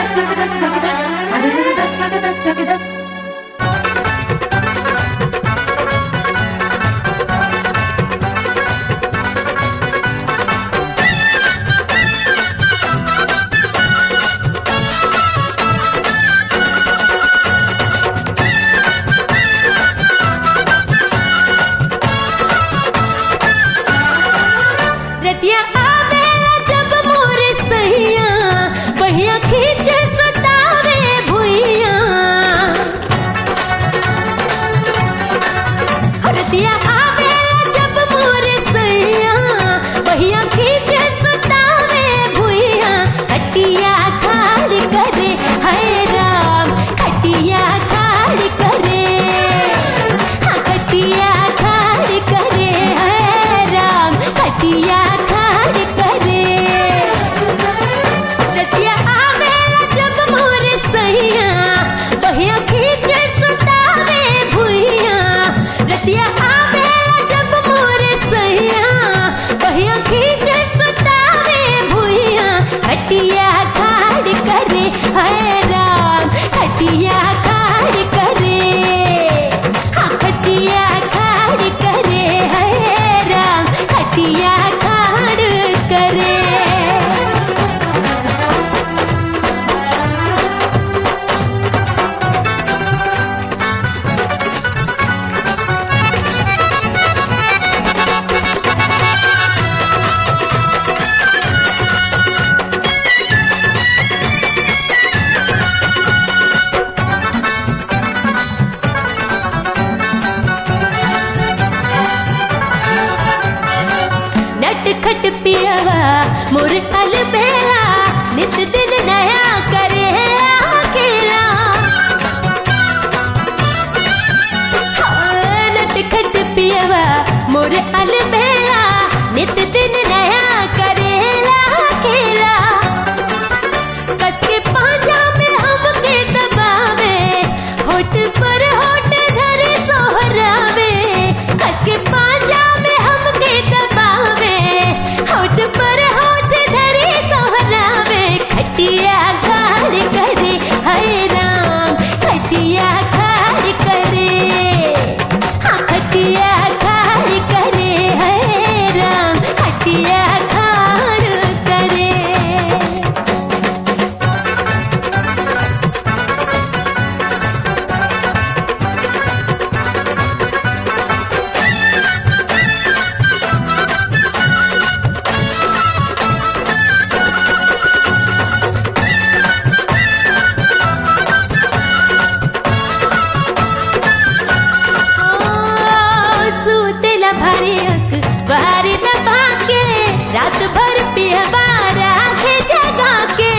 रतिया आवेला जब मोरे सैया बहिया खींचे सुतावे भुइया रतिया आवेला जब मोरे सैया बहिया खींचे सुतावे भुइया खटिया खाली करे हाय राम खटिया खाली करे हाँ खटिया खाली करे हाय राम खटिया खाली करे रतिया आवेला जब मोरे सैया बहिया खींचे सुतावे भुइया रतिया आवेला जब मोरे सैया बहिया खींचे सुतावे भुइया खटिया खाली करे हाय राम खटिया खाली करे हाँ खटिया खाली करे हाय राम खटिया खाली करे नट खट पियवा मोर अलबेला नित दिन नया करे अकेला हाँ, नट खट पियवा मोर अलबेला नित दिन नया करेला अकेला कस के पांजा में हमके दबावे होठ पर होठ धरे सोहरावे कस के पांजा में हमके दबावे होठ पर होठ धरे सोहरावे खटिया खाली करे हाय राम खटिया खाली करे हाँ खटिया खाली करे हाय राम खटिया खाली करे सूतेला भारी अक बारी दबा के रात भर पियबा राखे जगा के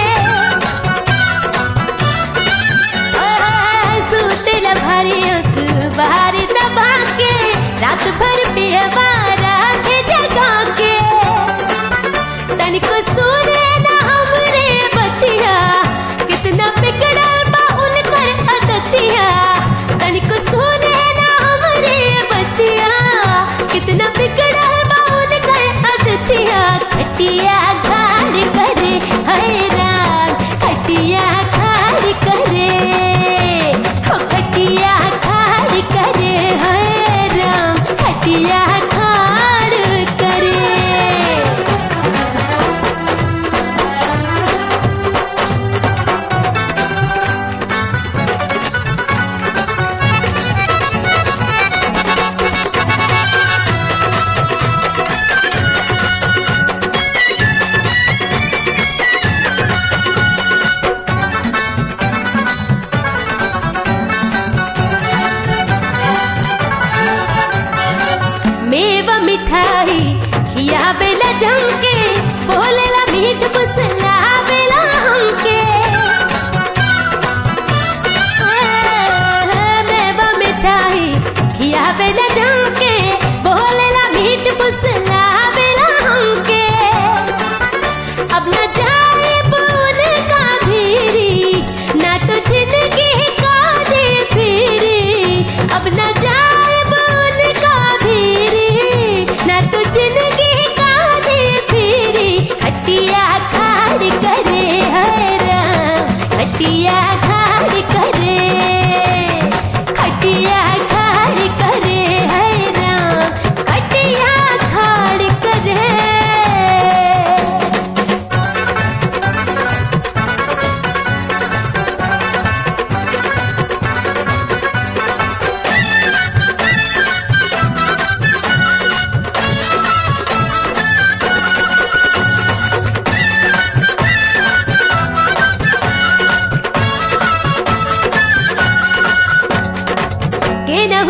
आ, सूतेला भारी अक बारी दबा के रात भर पियबा राखे जगा के तनिको सुने ना हमरे बतिया कितना बिगड़ल बा उनकर अदतिया तनिको सुने ना हमरे बतिया कितना बिगड़ल बा उनकर अदतिया खटिया खाली करे हाय राम खटिया खाली करे हो खटिया खाली करे हाय राम खटिया खाली करे मेवा मिठाई खिया बेला जमके बोलेला मीठ पुसला बेला हमके मेवा मिठाई खिया बेला जमके बोलेला मीठ पुसला बेला हमके अब न जाए बोल का भीरी ना तो जिंदगी का दे फिरी अब न जाए बोल का भीरी ना तो जिंदगी का दे फिरी हट्टी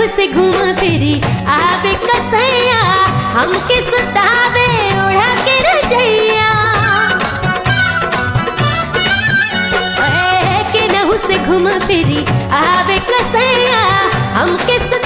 से घूम फिरी आवे कसैया हमके सुतावे ओढ़ा के रजैया ए, के नहु से घूम फिरी आवे कसैया हमके